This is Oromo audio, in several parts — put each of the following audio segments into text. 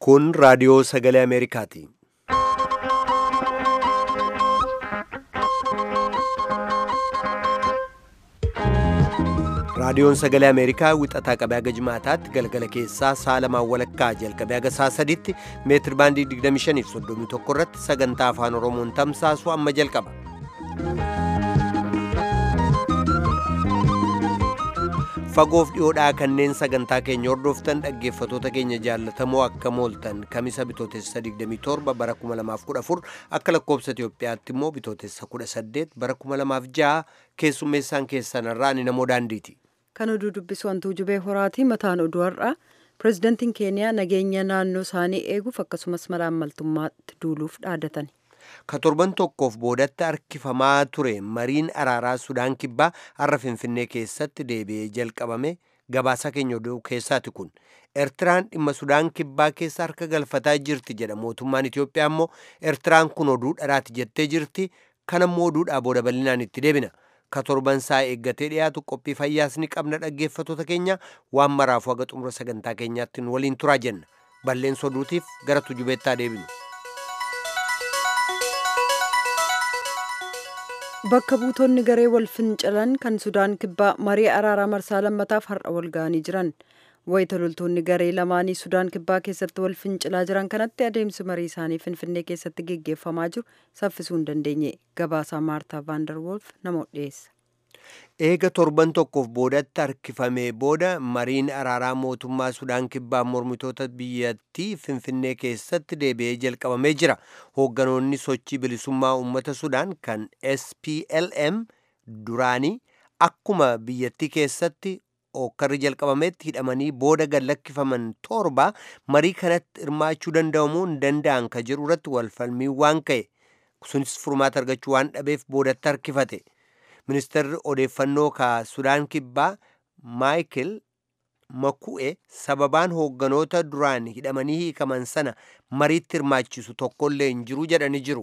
Kun raadiyoo sagalee Ameerikaati. Raadiyoon sagalee Ameerikaa wixataa qabee haga jimaataatti galgala keessaa sa'a lamaan walakkaa jalqabee haga sa'a sadiitti meetir baandii 25 fi 31 irratti sagantaa afaan Oromoon tamsaasu amma jalqaba. Fagoof dhiyoodhaa kanneen sagantaa keenya hordoftan dhaggeeffatoota keenya jaallatamoo akka mooltan kamisa bitootessa 27 bara 2014 akka lakkoobsa Itoophiyaatti immoo bitootessa 18 bara 2006 keessummeessaan keessanirraa ni namoo daandiiti. Kan oduu dubbisu wantuu jubee horaati mataan oduu har'aa pirezidantiin keeniyaa nageenya naannoo isaanii eeguuf akkasumas malaammaltummaatti duuluuf dhaadatan. Ka torban tokkoof boodatti harkifamaa ture mariin araaraa Sudaan Kibbaa har'a Finfinnee keessatti deebi'ee jalqabame gabaasa keenya oduu keessaati kun. Eertiraan dhimma Sudaan Kibbaa keessa harka galfataa jirti jedha mootummaan Itoophiyaa immoo Eertiraan kun oduu dharaati jettee jirti kanammoo oduudhaa booda bal'inaan itti deebina. Ka torban isaa eeggatee dhiyaatu qophii fayyaas ni qabna dhaggeeffatoota keenya waan maraafuu haga xumura sagantaa keenyaatti nu waliin turaa jenna. Balleessa oduutiif gara tujubeettaa deebinu. Bakka buutonni garee wal fincilan kan Sudaan Kibbaa marii araaraa marsaa lammataaf har'a wal ga'anii jiran. Wayita loltoonni garee lamaanii Sudaan Kibbaa keessatti wal fincilaa jiran kanatti adeemsi marii isaanii Finfinnee keessatti geggeeffamaa jiru saffisuu hin dandeenye. Gabaasaa Maartaa Vaandarwolf nama dhiyeessa. Eega torban tokkoof boodatti harkifamee booda mariin araaraa mootummaa Sudaan Kibbaa mormitoota biyyattii Finfinnee keessatti deebi'ee jalqabamee jira. Hoogganoonni sochii bilisummaa uummata Sudaan kan SPLM duraanii akkuma biyyattii keessatti okkarri jalqabametti hidhamanii booda gallakkifaman torba marii kanatti hirmaachuu danda'amuu hin danda'an ka jedhu irratti walfalmii waan ka'e sunis furmaata argachuu waan dhabeef boodatti harkifate. Ministeerri odeeffannoo ka Sudaan Kibbaa Maayikil Maku'e sababaan hoogganoota duraan hidhamanii hiikaman sana mariitti hirmaachisu tokkollee hin jiru jedhanii jiru.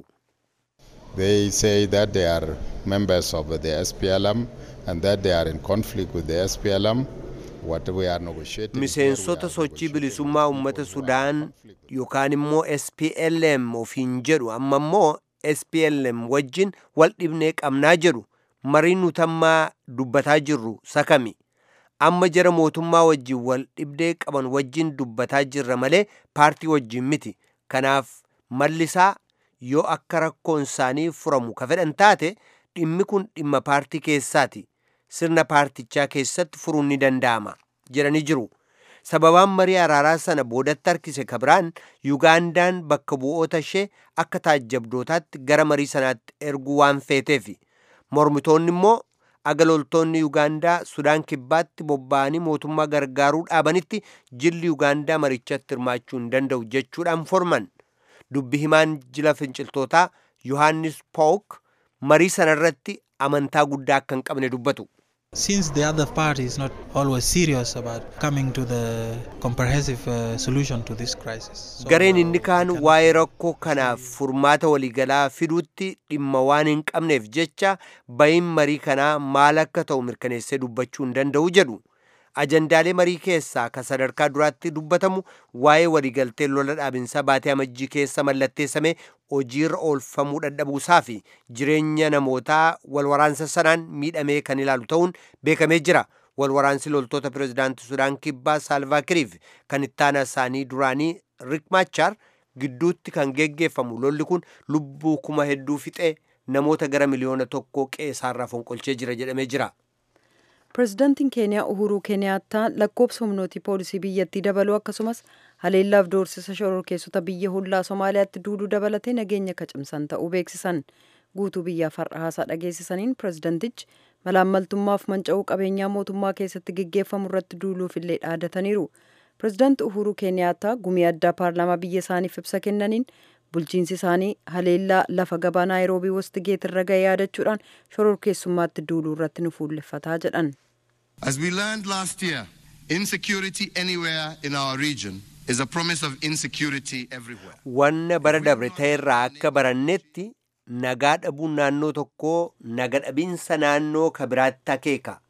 They say that they are members of the SPLM and that they are in conflict with the SPLM. What we are negotiating Miseensota sochii bilisummaa uummata Sudaan yookaan immoo SPLM ofiin jedhu amma immoo SPLM wajjin wal dhibnee qabnaa jedhu mariin nutammaa dubbataa jirru sakami. Amma jara mootummaa wajjin wal dhibdee qaban wajjin dubbataa jirra malee paartii wajjin miti. Kanaaf mallisaa yoo akka rakkoon isaanii furamu ka fedhan taate dhimmi kun dhimma paartii keessaati. Sirna paartichaa keessatti furuun ni danda'ama jedhanii jiru. Sababaan marii araaraa sana boodatti harkise ka biraan Yugaandaan bakka bu'oota ishee akka taajjabdootaatti gara marii sanaatti erguu waan feeteefi. Mormitoonni immoo aga loltoonni Yugaandaa Sudaan Kibbaatti bobba'anii mootummaa gargaaruu dhaabanitti jilli Yugaandaa marichatti hirmaachuu hin danda'u jechuudhaan forman. Dubbi himaan jila finciltootaa Yohaannis Pook marii sanarratti amantaa guddaa akka hin qabne dubbatu. Since the other party is not always serious about coming to the comprehensive uh, solution to this crisis. So, Gareen inni kaan waa'ee rakkoo kanaaf furmaata waliigalaa fiduutti dhimma waan hin qabneef jecha bayin marii kanaa maal akka ta'u mirkaneessee dubbachuu hin danda'u jedhu. Ajandaalee marii keessaa kan sadarkaa duraatti dubbatamu waa'ee waliigaltee lola dhaabinsaa baatee amajjii keessa mallatteessame hojiirra oolfamuu dadhabuusaa fi jireenya namootaa walwaraansa sanaan miidhamee kan ilaalu ta'uun beekamee jira. Walwaraansi loltoota pirezidaantii Sudaan Kibbaa Saalvaa Kiriif kan ittaana isaanii duraanii Rik Maachar gidduutti kan geggeeffamu lolli kun lubbuu kuma hedduu fixee namoota gara miliyoona tokkoo qe'eesaarraa fonqolchee jira jedhamee jira. Pirezidaantiin Keeniyaa Uhuruu Keeniyaattaa lakkoobsa humnootii poolisii biyyattii dabaluu akkasumas haleellaaf doorsisa shororkeessota biyya hollaa Somaaliyaatti duuluu dabalatee nageenya kacimsan ta'uu beeksisan. Guutuu biyyaaf har'a haasaa dhageessisaniin pirezidaantichi malaammaltummaaf manca'uu qabeenyaa mootummaa keessatti geggeeffamu irratti duuluuf illee dhaadataniiru. Pirezidaanti Uhuruu Keeniyaattaa gumii addaa paarlaamaa biyya isaaniif ibsa kennaniin bulchiinsi isaanii haleellaa lafa gabaa naayiroobii wastigeet irra ga'e yaadachuudhaan shororkeessummaatti duuluu irratti nu fuulleffataa jedhan. As we learned last year, insecurity anywhere in our region is a promise of insecurity everywhere. Wanna bara dabre ta'erraa akka barannetti nagaa dhabuun naannoo tokkoo naga dhabiinsa naannoo ka biraatti akeeka.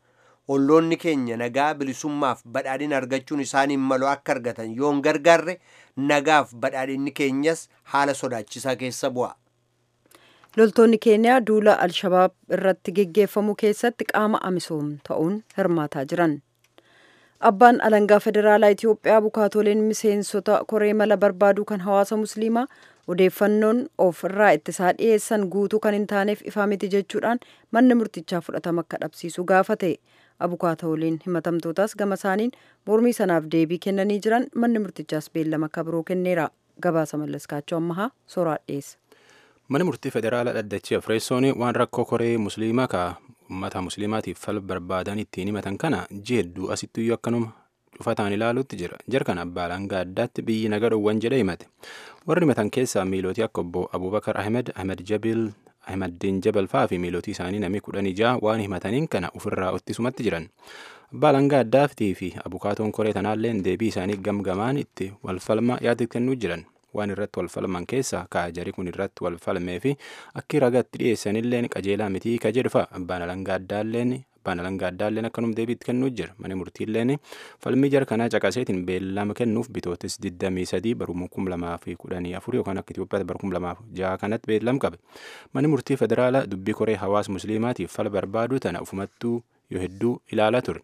olloonni keenya nagaa bilisummaaf badhaadhina argachuun isaaniin malu akka argatan yoon gargaarre nagaaf badhaadhinni keenyas haala sodaachisaa keessa bu'a. loltoonni keeniyaa duula alshabaab irratti geggeeffamu keessatti qaama amisoom ta'uun hirmaataa jiran abbaan alangaa federaalaa itiyoophiyaa bukaatoleen miseensota koree mala barbaaduu kan hawaasa musliimaa odeeffannoon of irraa ittisaa dhiyeessan guutuu kan hin taaneef ifaa miti jechuudhaan manni murtichaa fudhatama akka dhabsiisu gaafate abukaatooliin himatamtootaas gama isaaniin mormii sanaaf deebii kennanii jiran manni murtichaas beellama akka biroo kenneera gabaasa mallaskaachoo ammahaa soraa dhiyeessa. Mana murtii federaalaa dhaddachi Afreessoon waan rakkoo koree musliimaa ka uummata musliimaatiif fal barbaadan ittiin himatan kana jeedduu asittuyyuu akkanuma cufataan ilaaluutti jira. Jarkan abbaa alangaa addaatti biyyi naga dhowwan jedhe himate. Warri himatan keessaa miilootii akka obbo Abubakar Ahmed, Ahmed Jabil, Ahmeddiin Jabal fa'aa fi miilootii isaanii namni kudhan ijaa waan himataniin kana ofirraa ittisumatti jiran. Abbaa alangaa addaaftii fi abukaatoon koree tanaalleen deebii isaanii gamgamaan itti walfalma yaada kennuu jiran. waan irratti wal falman keessa kaajari kun irratti wal falmee fi akki ragatti dhiyeessanilleen qajeelaa mitii ka jedhu fa'a abbaan alangaa addaalleen abbaan alangaa addaalleen akkanum deebiitti kennuu jira mana murtiilleen falmii jara kanaa caqaseetiin beellama kennuuf bitootis 23 baruma 2014 yookaan akka Itoophiyaatti bara 2006 kanatti beellam qabe manni murtii federaalaa dubbii koree hawaasa musliimaatiif fala barbaaduu tana ufumattuu yoo hedduu ilaalaa ture.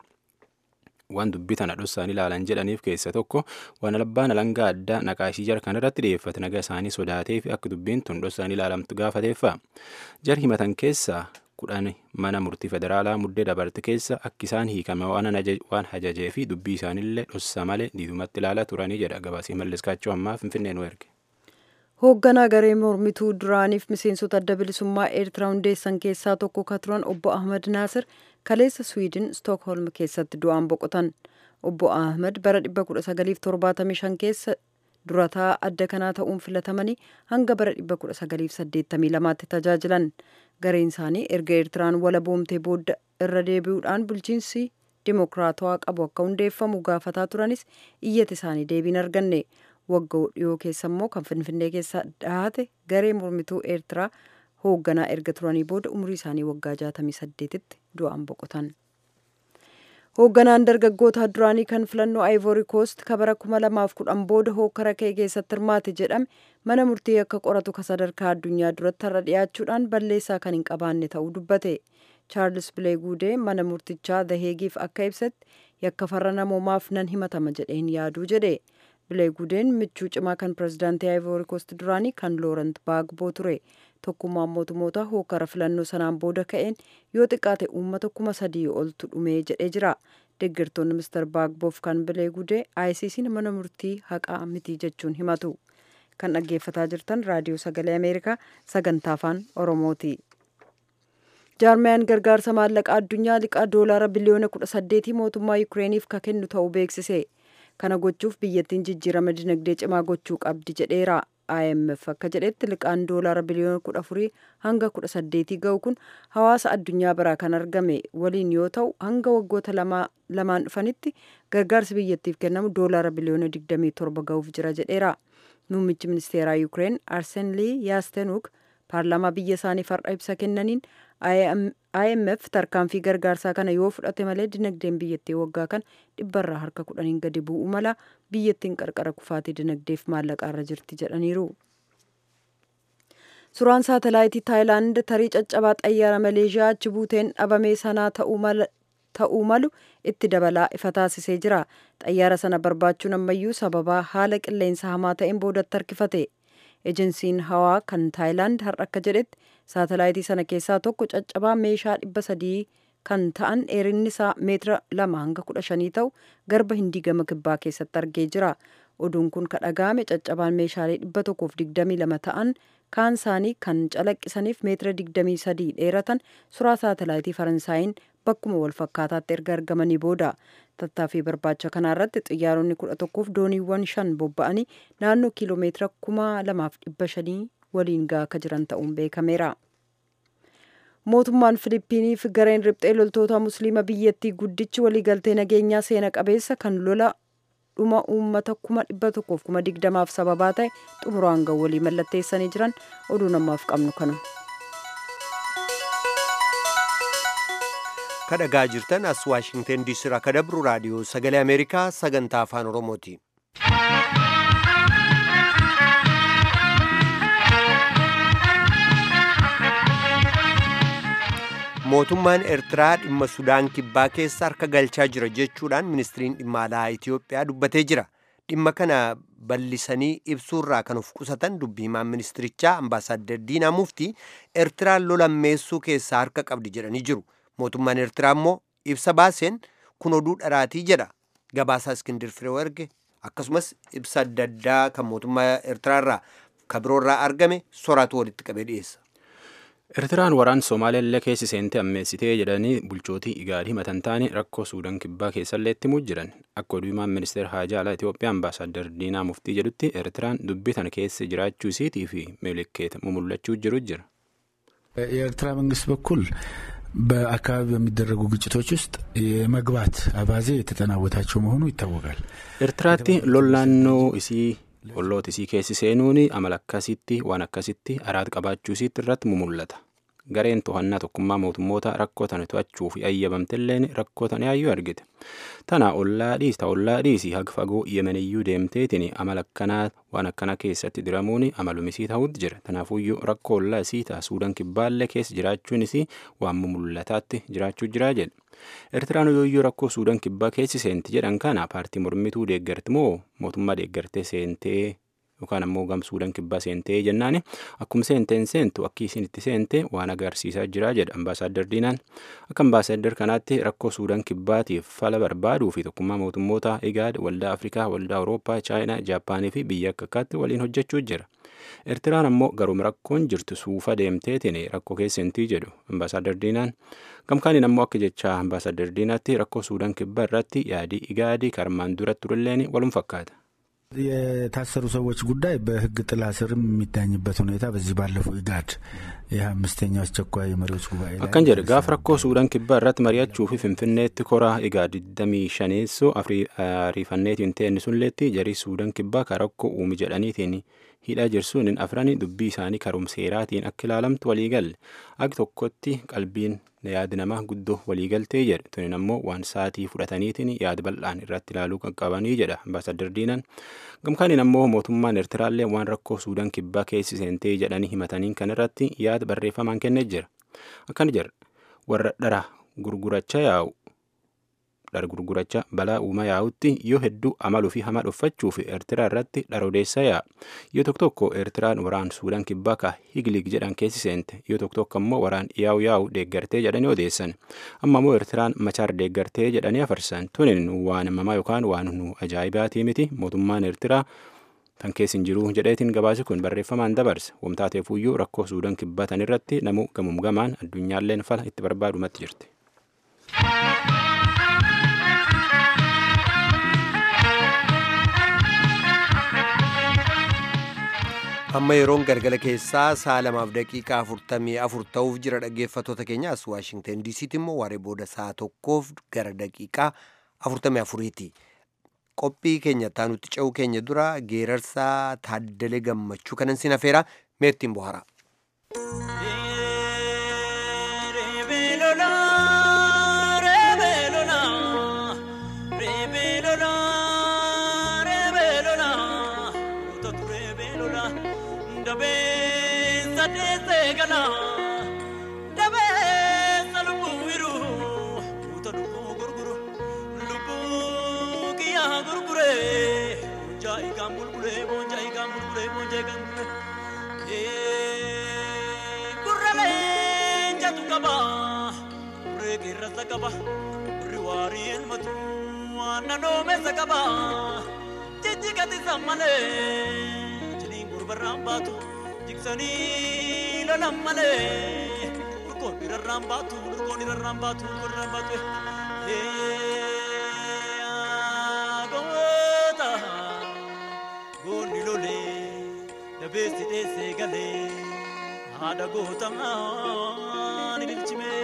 waan dubbii tana dhossaan ilaalan jedhaniif keessa tokko waan abbaan alangaa addaa naqaashii jara kan irratti dhiyeeffate naga isaanii sodaatee fi akka dubbiin tun dhossaan ilaalamtu gaafateeffa jar himatan keessaa kudhan mana murtii federaalaa muddee dabarte keessa akka isaan hiikame waan hajajee fi dubbii isaanillee dhossa malee diidumatti ilaalaa turanii jedha gabaasii malliskaachuu ammaa finfinnee nu erge. hoogganaa garee mormituu duraaniif miseensota adda bilisummaa eertiraa hundeessan keessaa tokko ka turan obbo ahmad naasir kaleessa swiidin stookholm keessatti du'aan boqotan obbo ahmad bara 1975 keessa durataa adda kanaa ta'uun filatamanii hanga bara 1982tti tajaajilan gareen isaanii erga eertiraan wala boomtee booda irra deebi'uudhaan bulchiinsi dimokiraatawaa qabu akka hundeeffamu gaafataa turanis iyyata isaanii deebiin arganne waggaa dhiyoo keessa immoo kan finfinnee keessa dhahate garee mormituu eertiraa hoogganaa erga turanii booda umurii isaanii waggaa 68tti du'aan boqotan. hoogganaan dargaggoota duraanii kan filannoo ivory coast ka bara 2010 booda hookara kee keessatti hirmaate jedhame mana murtii akka qoratu ka sadarkaa addunyaa duratti har'a dhiyaachuudhaan balleessaa kan hin qabaanne ta'uu dubbate chaarlis bileeguudee mana murtichaa daheegiif akka ibsetti yakka farra namoomaaf nan himatama jedheen yaaduu jedhe bileegudeen michuu cimaa kan pirezidaantii ivory coast duraanii kan loorant baagboo ture tokkummaan mootummoota hookara filannoo sanaan booda ka'een yoo xiqqaate uummata kuma sadii oltu dhumee jedhee jira deeggartoonni mister baagboof kan bileegudee ICC'n mana murtii haqaa mitii jechuun himatu kan dhaggeeffataa jirtan raadiyoo sagalee ameerikaa sagantaa afaan oromooti. jaarmiyaan gargaarsa maallaqaa addunyaa liqaa doolaara biliyoona kudha saddeetii mootummaa yukireeniif ka kennu ta'uu beeksise kana gochuuf biyyattiin jijjiirama dinagdee cimaa gochuu qabdi jedheera IMF akka jedhetti liqaan doolaara biliyoona kudha afurii hanga kudha saddeetii ga'u kun hawaasa addunyaa biraa kan argame waliin yoo ta'u hanga waggoota lamaan dhufanitti gargaarsi biyyattiif kennamu doolaara biliyoona digdamii torba ga'uuf jira jedheera muummichi ministeeraa yuukireen arsenlii yaastenuk paarlaamaa biyya isaanii far'a ibsa kennaniin IMF tarkaanfii gargaarsaa kana yoo fudhate malee dinagdeen biyyattii waggaa kan dhibbarraa harka kudhaniin gadi bu'u mala biyyattiin qarqara kufaatii dinagdeef maallaqaarra jirti jedhaniiru. Suuraan saatalaayitii Taayilaand tarii caccabaa xayyaara Maleeshiyaa achi buuteen dhabamee sanaa ta'uu malu itti dabalaa ifa taasisee jira. Xayyaara sana barbaachuun ammayyuu sababaa haala qilleensa hamaa ta'een boodatti harkifate. ejensiin hawaa kan taayilaand har'a akka jedhetti saatalaayitii sana keessaa tokko caccabaa meeshaa dhibba sadii kan ta'an dheerinni isaa meetira lama hanga kudha shanii ta'u garba hindii gama kibbaa keessatti argee jira oduun kun ka dhaga'ame caccabaan meeshaalee dhibba tokkoof digdamii lama ta'an kaan isaanii kan calaqqisaniif meetira digdamii sadii dheeratan suuraa saatalaayitii faransaayiin bakkuma wal fakkaataatti erga argamanii booda tattaaffii barbaacha kanarratti xiyyaaronni kudha tokkoof dooniiwwan shan bobba'anii naannoo kiiloomeetira kuma lamaaf dhibba shanii waliin gahaa akka jiran ta'uun beekameera. mootummaan filiippiiniif gareen riphxee loltoota musliima biyyattii guddichi waliigaltee nageenyaa seena qabeessa kan lola dhuma uummata kuma dhibba tokkoof kuma digdamaaf sababaa ta'e xumuraan ga'u walii mallatteessanii jiran oduu namaaf qabnu kanuma. kadhagaa jirtan as waashingten diisii irraa ka dabru raadiyoo sagalee ameerikaa sagantaa afaan oromooti mootummaan eertiraa dhimma sudaan kibbaa keessa harka galchaa jira jechuudhaan ministiriin dhimma alaa itiyoophiyaa dubbatee jira dhimma kana bal'isanii ibsuurraa kan of qusatan dubbii himaan ministirichaa ambaasaaddar diinaa muftii eertiraan lolammeessuu keessaa harka qabdi jedhanii jiru mootummaan eertiraa immoo ibsa baaseen kun oduu dharaatii jedha gabaasaa iskindir firee erge akkasumas ibsa adda addaa kan mootummaa eertiraarraa kabiroorraa argame soraatu walitti qabee dhiyeessa. Eertiraan waraan Somaaliyaa keessi seente ammeessitee jedhanii bulchootii igaarii himatan taane rakkoo Suudaan kibbaa keessallee itti jiran akka oduu himaan ministeera haajaa alaa Itoophiyaa ambaasaaddar Diinaa Muftii jedhutti Eertiraan dubbii tana keessa jiraachuu isiitii fi ምልክት ሙሙለችው ጅሩ ጅር የኤርትራ መንግስት በኩል በአካባቢ በሚደረጉ ግጭቶች ውስጥ የመግባት አባዜ የተጠናወታቸው መሆኑ ይታወቃል። ኤርትራቲ ሎላኖ እሲ olloota isii keessi seenuun amala akkasitti waan akkasitti araat qabaachuu isiitti irratti mumullata gareen to'annaa tokkummaa mootummoota rakkoo tana to'achuuf ayyabamtelleen rakkoo tana yaayyuu argite tana ollaa dhiis ta ollaa dhiisi haga fagoo yemeniyyuu deemteetiin amala akkanaa waan akkana keessatti diramuun amalumisii ta'utti jira tanaafuyyuu rakkoo ollaa isii ta'a suudaan kibbaallee keessa jiraachuun isii waan mumullataatti jiraachuu jiraa jedhe Eertiraan yooyyuu rakkoo Suudaan kibbaa keessi seenti jedhan kana paartii mormituu deeggarti moo mootummaa deeggartee seentee yookaan ammoo gam Suudaan kibbaa seentee jennaani akkuma seenteen seentu akka isin itti seente waan agarsiisaa jira jedha ambaasaaddar Diinaan akka ambaasaaddar kanaatti rakkoo Suudaan kibbaatiif fala barbaaduu fi tokkummaa mootummoota Igaad waldaa Afrikaa waldaa Awurooppaa Chaayinaa Jaappaanii fi biyya akka akkaatti waliin hojjechuu jira. Eertiraan ammoo garuma rakkoon jirtu suufa deemteetiin rakkoo keessantii jedhu ambaasaaddar Diinaan gamkaaniin ammoo akka jecha ambaasaaddar Diinaatti rakkoo Suudaan kibbaa irratti yaadii igaadii karmaan dura turelleen walum fakkaata. የታሰሩ ሰዎች ጉዳይ በሕግ ጥላ ስርም የሚዳኝበት ሁኔታ በዚህ ባለፈው ኢጋድ ይህ አምስተኛው አስቸኳይ የመሪዎች ጉባኤ ላይ akkan jedhe gaaf rakkoo suudaan kibbaa irratti mari'achuu fi finfinneetti koraa egaa 25 ariifanneetiin ta'e sunleetti jarii suudaan kibbaa ka rakkoo uume jedhaniitiin hidhaa jirsuun afrani dubbii isaanii karumseeraatiin akka ilaalamtu waliigalle ag tokkotti qalbiin yaada namaa guddoo waliigaltee jedhe tunin ammoo waan saatii fudhataniitiin yaada bal'aan irratti ilaaluu qaqqabanii jedha ambaasadar diinan gamkaaniin ammoo mootummaan eertiraallee waan rakkoo suudaan kibbaa keessi seentee jedhanii himataniin kan irratti yaada barreeffamaan kennee jira akkana jedha warra dhara gurguracha yaa'u dhara gurguracha balaa uumaa yaa'utti yoo hedduu amaluu fi hamaa dhuffachuuf eertiraa irratti dhara odeessaa yaa'a yoo tokko tokko eertiraan waraan suudaan kibbaa ka higlig jedhan keessi seente yoo tokko tokko ammoo waraan yaa'u yaa'u deeggartee jedhanii odeessan amma ammoo eertiraan machaar deeggartee jedhanii afarsan tunin waan mamaa yookaan waan nu ajaa'ibaatii miti mootummaan eertiraa tan keessin jiru jedheetiin gabaasi kun barreeffamaan dabarse wamtaateefuyyuu rakkoo suudaan kibbaa tan irratti namuu gamum gamaan addunyaalleen fala itti barbaadumatti jirti. amma yeroon galgala keessaa sa'a lamaaf daqiiqaa afurtamii afur ta'uuf jira dhaggeeffattoota keenya as waashingten diisiitti immoo waaree booda sa'a tokkoof gara daqiiqaa afurtamii afuriiti qophii keenya taanutti ce'uu keenya dura geerarsaa taaddale gammachuu kanan sin afeera meettiin bohara. qaba burri waarii elmatu naannoo meessa qaba jijjigati sammalee jiniin gurbarraan baatu jiksanii lolan malee urgoon irrarraan baatu urgoon irrarraan baatu urgoon irrarraan baatu goota goonni lolee dabeessi dheessee galee haadha gootamaa ni bilchimee.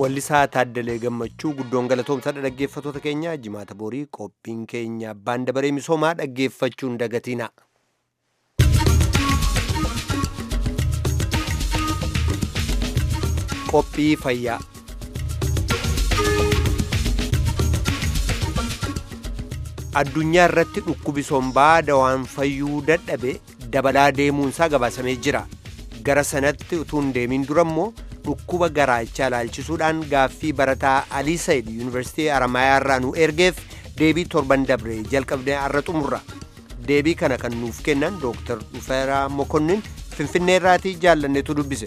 wallisaa taaddalee gammachuu guddoon galatoomsadha dhaggeeffatoota keenya jimaata borii qophiin keenya abbaan dabaree misoomaa dhaggeeffachuun dagatiina. qophii fayyaa addunyaa irratti dhukkubi sombaa dawaan fayyuu dadhabe dabalaa deemuunsaa gabaasamee jira gara sanatti utuu hin deemin dura immoo dhukkuba garaachaa ilaalchisuudhaan gaaffii barataa alii sayid yuunivarsiitii aramayaa irraa nu ergeef deebii torban dabre jalqabnee har'a xumurra deebii kana kan nuuf kennan dooktar dhufeeraa mokonnin finfinnee irraatii jaallanneetu dubbise.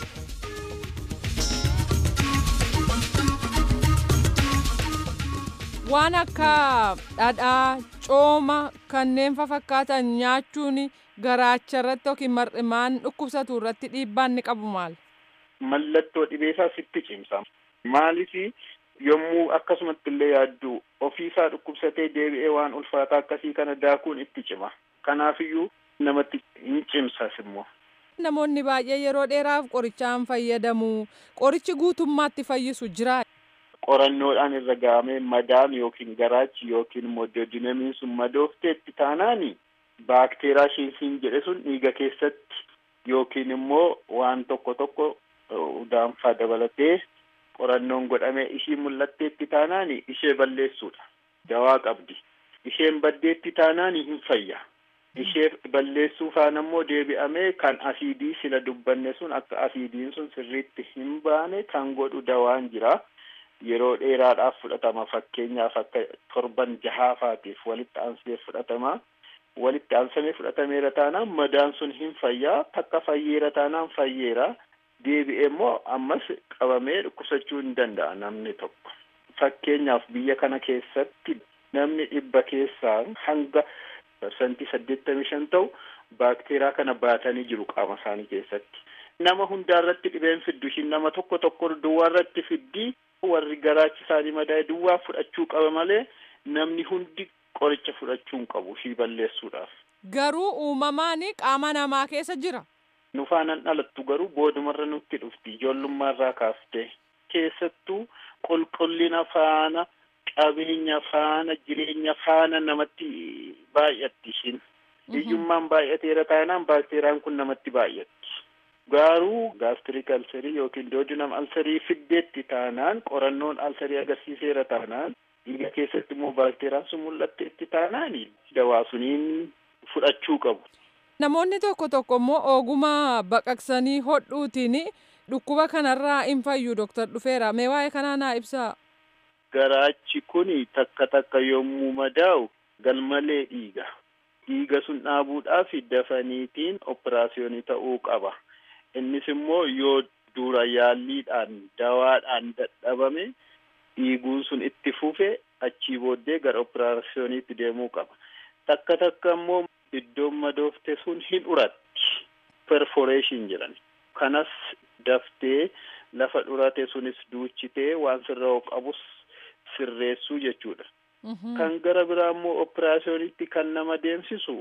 waan akka dhadhaa cooma kanneen fakkaatan nyaachuun garaacha irratti yookiin mar'imaan dhukkubsatu irratti dhiibbaan ni qabu maal? Mallattoo dhibeesaa sitti cimsa. Maaliif yommuu akkasumatti illee yaaddu ofiisaa dhukkubsatee deebi'ee waan ulfaataa akkasii kana daakuun itti cima. Kanaafiyyuu namatti hin cimsas immoo. Namoonni baay'ee yeroo dheeraaf qorichaan fayyadamu. Qorichi guutummaatti fayyisu jira. qorannoodhaan irra gahamee madaan yookiin garaachi yookiin immoo doodinamiin sun madoofteetti taanaani baakteeraa shiinsiin jedhe sun dhiiga keessatti yookiin immoo waan tokko tokko udaanfaa dabalatee qorannoon godhamee ishii mul'atteetti taanaani ishee balleessuudha dawaa qabdi isheen baddeetti taanaani hin fayya ishee balleessuu faan ammoo deebi'amee kan asiidii sila dubbanne sun akka asiidiin sun sirriitti hin baane kan godhu dawaan jira. yeroo dheeraadhaaf fudhatama fakkeenyaaf akka torban jahaafaatiif walitti aansee fudhatama walitti aansamee fudhatameera taanaan madaan sun hin fayyaa takka fayyeera taanaan fayyeera deebi'ee immoo ammas qabamee dhukkubsachuu hin danda'a namni tokko fakkeenyaaf biyya kana keessatti namni dhibba keessaa hanga parsantii saddeettamii shan ta'u baakteeraa kana baatanii jiru qaama isaanii keessatti nama hundaarratti dhibeen fiddu ishiin nama tokko tokko duwwaarratti fiddii warri garaachi isaanii madaa'e duwwaa fudhachuu qaba malee namni hundi qoricha fudhachuu hin qabu ishii balleessuudhaaf. Garuu uumamaan qaama namaa keessa jira. Nu faanaan dhalattu garuu boodumarra nutti dhufti ijoollummaarraa kaaftee keessattuu qulqullina faana qabeenya faana jireenya faana namatti baay'atti ishiin. Hiyyummaan baay'ateera taanaan baakteeriyaan kun namatti baay'atti. Garuu gaastirik alserii yookiin doodinam alserii fiddeetti taanaan qorannoon alserii agarsiiseera taanaan dhiiga keessatti immoo baakteeriyaan sun mul'atteetti taanaan dawaa suniin fudhachuu qabu. Namoonni tokko tokko immoo ogummaa baqaqsanii hodhuutiin dhukkuba kanarraa hin fayyu Dooktar Dhufeera. Mee waa'ee kanaa naa ibsaa. Garaachi kun takka takka yommuu madaa'u galmalee dhiiga. Dhiiga sun dhaabuudhaaf dafaniitiin operaasiyoonii ta'uu qaba. innis immoo yoo dura yaalliidhaan dawaadhaan dadhabame dhiiguun sun itti fufe achii booddee gara operaasiyooniitti deemuu qaba. Takka takka immoo iddoon madoofte sun hin uratti perforeeshin jedhan. Kanas daftee lafa dhurate sunis duuchitee waan sirraa qabus sirreessuu jechuudha. Kan gara biraa immoo operaasiyooniitti kan nama deemsisu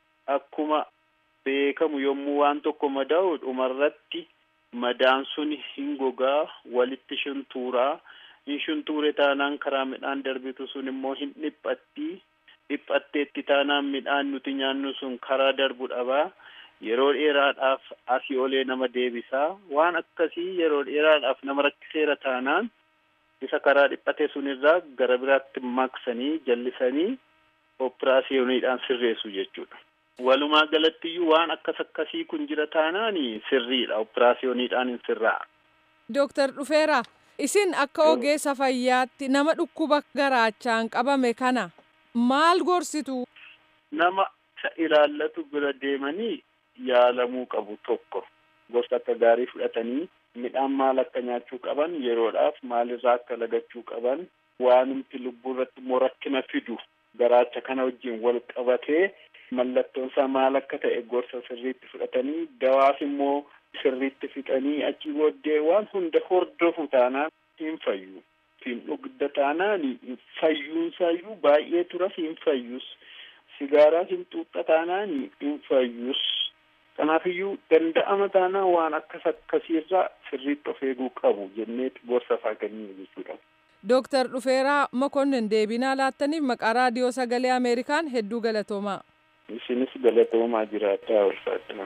akkuma beekamu yommuu waan tokko madaa'u dhumarratti madaan sun hin gogaa walitti shuntuuraa hin shuntuure taanaan karaa midhaan darbitu sun immoo hin dhiphatti dhiphatteetti taanaan midhaan nuti nyaannu sun karaa darbu dhabaa yeroo dheeraadhaaf asii olee nama deebisaa waan akkasii yeroo dheeraadhaaf nama rakkiseera taanaan isa karaa dhiphate sunirraa gara biraatti maqsanii jallisanii operaasiyooniidhaan sirreessu jechuudha. Walumaa galattiyyuu waan akkas akkasii kun jira taanaan sirriidha operaasiyooniidhaan hin sirraa. Dooktar Dhufeera isin akka ogeessa fayyaatti nama dhukkuba garaachaan qabame kana maal gorsitu? Nama isa ilaallatu bira deemanii yaalamuu qabu tokko gosa akka gaarii fudhatanii midhaan maal akka nyaachuu qaban yeroodhaaf maalirraa akka lagachuu qaban waanumti lubbuu irratti immoo rakkina fidu garaacha kana wajjin wal qabatee mallattoon isaa maal akka ta'e gorsa sirriitti fudhatanii dawaas immoo sirriitti fixanii achi booddee waan hunda hordofu taanaan hin fayyu. Hin dhugda taanaan fayyuunsaayyuu baay'ee turas hin fayyus. Sigaaraa hin xuuxa taanaan hin fayyus. Kanaafiyyuu danda'ama taanaa waan akkas akkasiirraa sirriitti of eeguu qabu jennee gorsa isaa kenninu jechuudha. Dooktar Dhufeeraa Mokonnin deebinaa laattaniif maqaa raadiyoo sagalee Ameerikaan hedduu galatoomaa. Isinis galatoomaa jiraadhaa ulfaadhina.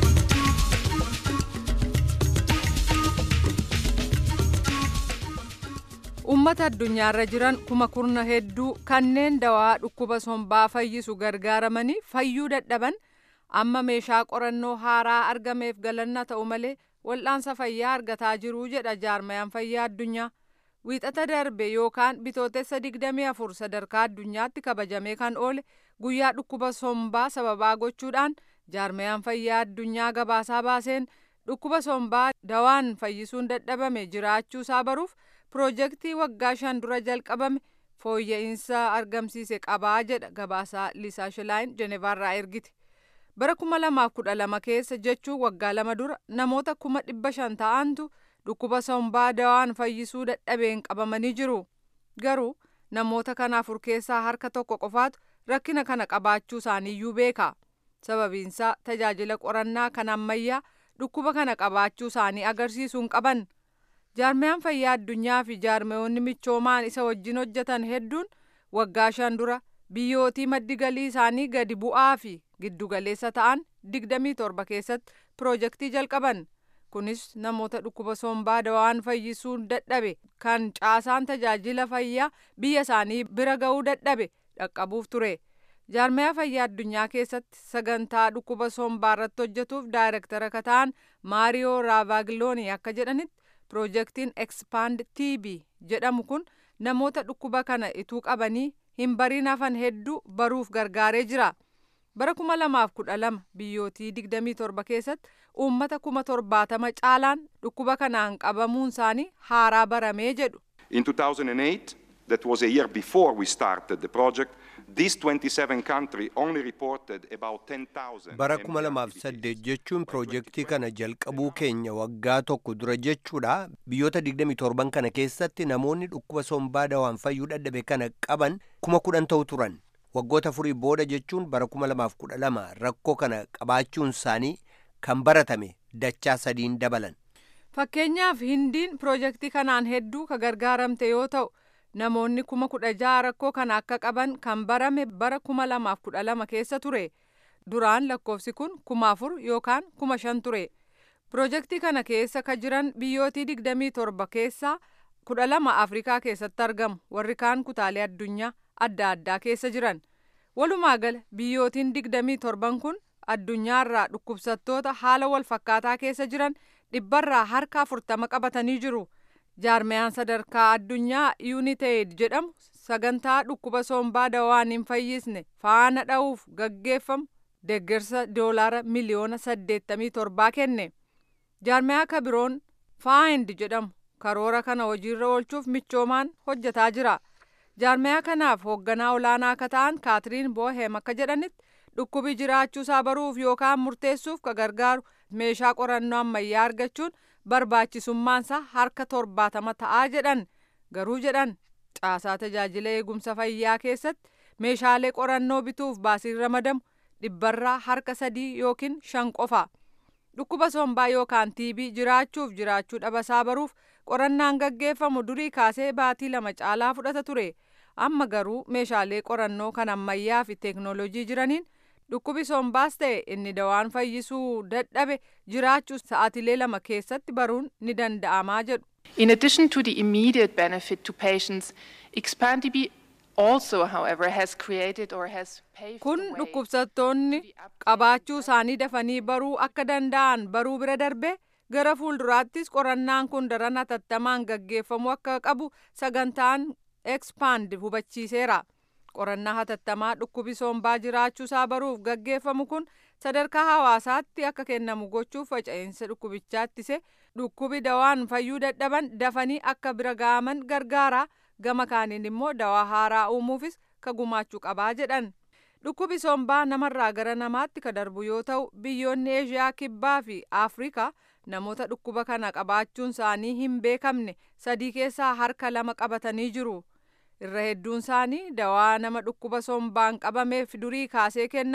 Uummata addunyaarra jiran kuma kurna hedduu kanneen dawaa dhukkuba sombaa fayyisu gargaaramanii fayyuu dadhaban amma meeshaa qorannoo haaraa argameef galanna ta'u malee wal'aansa fayyaa argataa jiruu jedha jaarmayaan fayyaa addunyaa. Wiixata darbe yookaan bitootessa 24 sadarkaa addunyaatti kabajamee kan oole guyyaa dhukkuba sombaa sababaa gochuudhaan jaarmayaan fayyaa addunyaa gabaasaa baaseen dhukkuba sombaa dawaan fayyisuun dadhabame jiraachuu isaa baruuf piroojeektii waggaa shan dura jalqabame fooyya'insa argamsiise qabaa jedha gabaasaa liisaa shilaayin jenevaarraa ergiti. bara kuma lamaaf kudha lama keessa jechuun waggaa lama dura namoota kuma dhibba shan ta'antu dhukkuba sombaa dawaan fayyisuu dadhabeen qabamanii jiru garuu namoota kana afur keessaa harka tokko qofaatu rakkina kana qabaachuu isaaniiyyuu beeka sababiinsaa tajaajila qorannaa kan ammayyaa dhukkuba kana qabaachuu isaanii agarsiisuun qaban jaarmayaan fayyaa addunyaa fi jaarmayoonni michoomaan isa wajjin hojjetan hedduun waggaa shan dura biyyootii maddi galii isaanii gadi bu'aa fi giddugaleessa ta'an digdamii torba keessatti piroojeektii jalqaban kunis namoota dhukkuba sombaa dawaan fayyisuun dadhabe kan caasaan tajaajila fayyaa biyya isaanii bira ga'uu dadhabe dhaqqabuuf ture jaarmayaa fayyaa addunyaa keessatti sagantaa dhukkuba sombaa irratti hojjetuuf daayirektara kan ta'an maariyoo raavaagiloonii akka jedhanitti piroojeektiin ekspaand tb jedhamu kun namoota dhukkuba kana ituu qabanii hin bariin hafan hedduu baruuf gargaaree jira. bara kuma lamaaf kudha lama biyyootii digdamii torba keessatti uummata kuma torbaatama caalaan dhukkuba kanaan qabamuun isaanii haaraa baramee jedhu. In 2008, that was a year before we started the project, these 27 countries only reported about 10,000. bara kuma lamaaf saddeet jechuun piroojeektii kana jalqabuu keenya waggaa tokko dura jechuudha biyyoota digdamii torban kana keessatti namoonni dhukkuba sombaa dawaan fayyuu dadhabe kana qaban kuma kudhan ta'u turan. waggoota afurii booda jechuun bara kuma lamaaf kudha lama rakkoo kana qabaachuun isaanii kan baratame dachaa sadiin dabalan. Fakkeenyaaf hindiin piroojeektii kanaan hedduu ka gargaaramte yoo ta'u namoonni kuma kudha jaha rakkoo kana akka qaban kan barame bara kuma lamaaf kudha lama keessa ture duraan lakkoofsi kun kuma afur yookaan kuma shan ture piroojeektii kana keessa ka jiran biyyootii digdamii torba keessaa kudha lama afrikaa keessatti argamu warri kaan kutaalee addunyaa adda addaa keessa jiran walumaa gala biyyootiin digdamii torban kun addunyaarraa dhukkubsattoota haala wal fakkaataa keessa jiran dhibbarraa harka afurtama qabatanii jiru jaarmayaan sadarkaa addunyaa yuuniteed jedhamu sagantaa dhukkuba sombaa dawaan hin fayyisne faana dha'uuf gaggeeffamu deeggarsa doolaara miliyoona saddeettamii torbaa kenne jaarmayaa kabiroon faayind jedhamu karoora kana hojiirra oolchuuf michoomaan hojjetaa jira. jaarmayaa kanaaf hoogganaa olaanaa akka ta'an kaatiriin boohem akka jedhanitti dhukkubi jiraachuu isaa baruuf yookaan murteessuuf ka gargaaru meeshaa qorannoo ammayyaa argachuun barbaachisummaansaa harka torbaatama ta'aa jedhan garuu jedhan caasaa tajaajila eegumsa fayyaa keessatti meeshaalee qorannoo bituuf baasiin ramadamu dhibbarraa harka sadii yookiin shan qofa dhukkuba sombaa yookaan tiibii jiraachuuf jiraachuu dhabasaa baruuf qorannaan gaggeeffamu durii kaasee baatii lama caalaa fudhata ture amma garuu meeshaalee qorannoo kan ammayyaa fi teeknooloojii jiraniin dhukkubi sombaas ta'e inni dawaan fayyisuu dadhabe jiraachuu sa'aatilee lama keessatti baruun ni danda'amaa jedhu. In addition to the immediate benefit to patients, ExpanDB also, however, has created or has paved Kun the way dhukkubsattoonni qabaachuu isaanii dafanii baruu akka danda'an baruu bira darbe gara fuulduraattis qorannaan kun daran hatattamaan gaggeeffamuu akka qabu sagantaan expand hubachiiseera. Qorannaa hatattamaa dhukkubi sombaa jiraachuu isaa baruuf gaggeeffamu kun sadarkaa hawaasaatti akka kennamu gochuuf faca'insa dhukkubichaa ittise dhukkubi dawaan fayyuu dadhaban dafanii akka bira ga'aman gargaara gama kaaniin immoo dawaa haaraa uumuufis ka gumaachuu qabaa jedhan. Dhukkubi sombaa namarraa gara namaatti ka darbu yoo ta'u biyyoonni Eeshiyaa kibbaa fi Afrikaa namoota dhukkuba kana qabaachuun isaanii hin beekamne sadii keessaa harka lama qabatanii jiru. Irra hedduun isaanii dawaa nama dhukkuba sombaan qabameef durii kaasee kennamu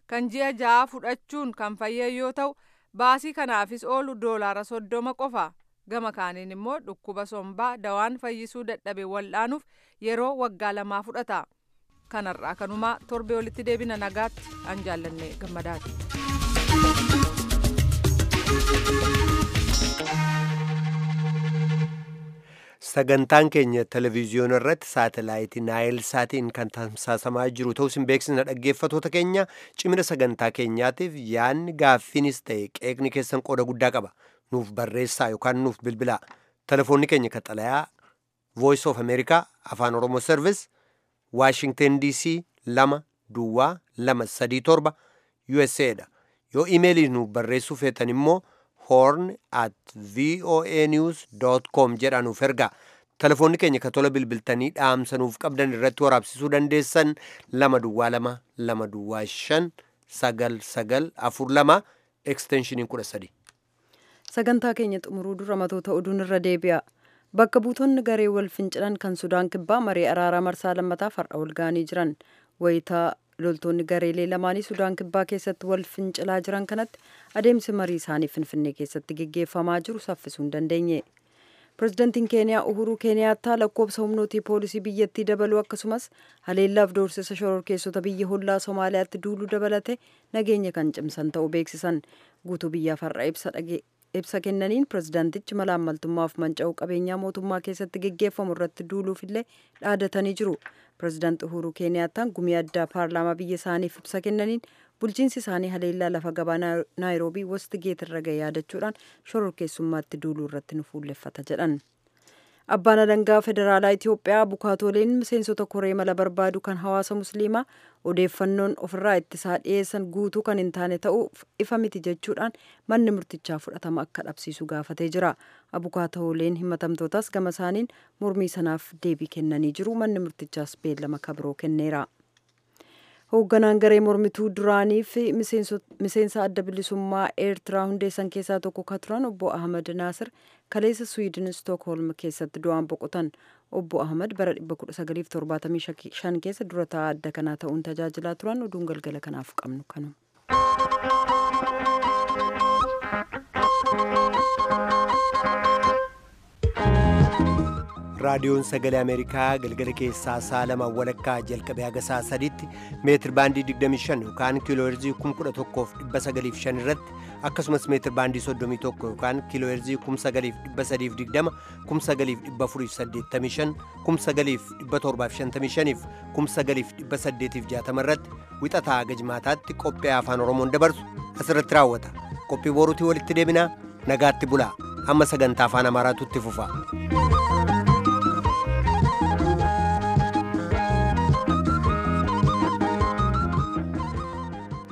kan ji'a ja'a fudhachuun kan fayyan yoo ta'u baasii kanaafis oolu doolaara soddoma qofa gama kaaniin immoo dhukkuba sombaa dawaan fayyisuu dadhabe wal'aanuuf yeroo waggaa lamaa fudhata kanarraa kanumaa torbee walitti deebina nagaatti an jaallanne gammadaati. sagantaan keenya televezyiyoona irratti saatalaayitii naayil saatiin kan tamsaasamaa jiru ta'us hin beeksisna dhaggeeffatoota keenya cimina sagantaa keenyaatiif yaadni gaaffiinis ta'e qeeqni keessan qooda guddaa qaba nuuf barreessaa yookaan nuuf bilbilaa telefoonni keenya kaxalayaa voice of america afaan oromoo service waashingten dc lama duwwaa lama sadii torba usa dha yoo imeelii nuuf barreessuu feetan immoo horn at voa news com jedha nuuf ergaa telefoonni keenya ka tola bilbiltanii dhaamsa nuuf qabdan irratti waraabsisuu dandeessan lama duwwaa lama lama duwwaa shan sagal sagal afur lama eksteenshiniin kudha sadi sagantaa keenya xumuruu dura matoota oduun irra deebi'a bakka buutonni garee wal fincilan kan sudaan kibbaa marii araaraa marsaa lammataaf har'a wal ga'anii jiran wayitaa loltoonni gareelee lamaanii sudaan kibbaa keessatti wal fincilaa jiran kanatti adeemsi marii isaanii finfinnee keessatti geggeeffamaa jiru saffisuu hin dandeenye pirezidantiin keeniyaa uhuruu keeniyaattaa lakkoobsa humnootii poolisii biyyattii dabaluu akkasumas haleellaaf doorsisa shororkeessota biyya hollaa somaaliyaatti duuluu dabalate nageenya kan cimsan ta'uu beeksisan guutuu biyyaaf har'a ibsa ibsa kennaniin pirezidaantichi malaammaltummaaf manca'uu qabeenyaa mootummaa keessatti geggeeffamu irratti duuluufillee dhaadatanii jiru pirezidaanti uhuruu keeniyaattaan gumii addaa paarlaamaa biyya isaaniif ibsa kennaniin bulchiinsi isaanii haleellaa lafa gabaa naayiroobii wasti geetirra ga'e yaadachuudhaan shororkeessummaatti duuluu irratti nu fuulleffata jedhan abbaan alangaa federaalaa itiyoophiyaa bukaatooleen miseensota koree mala barbaadu kan hawaasa musliimaa odeeffannoon ofirraa ittisaa dhiyeessan guutuu kan hin taane ta'uuf ifa miti jechuudhaan manni murtichaa fudhatama akka dhabsiisu gaafatee jira abukaatooleen himatamtootas gama isaaniin mormii sanaaf deebii kennanii jiru manni murtichaas beellama kabiroo kenneera. hoogganaan garee mormituu duraanii fi miseensa adda bilisummaa eertiraa hundeessan keessaa tokko ka turan obbo ahmad naasir kaleessa swiidin stookholm keessatti du'aan boqotan obbo ahmad bara 1975 keessa dura taa'aa adda kanaa ta'uun tajaajilaa turan oduun galgala kanaaf qabnu kanu. raadiyoon sagalee ameerikaa galgala keessaa saa lama walakkaa jalqabee haga saa sadiitti meetir baandii 25 yookaan kiilooherzii 11,905 irratti akkasumas meetir baandii 31 yookaan kiilooherzii 9,320 9,485 9,755 9,860 irratti wixataa haga jimaataatti qophii afaan oromoon dabarsu asirratti raawwata qophii boruutii walitti deebinaa nagaatti bulaa amma sagantaa afaan amaaraatu itti fufa.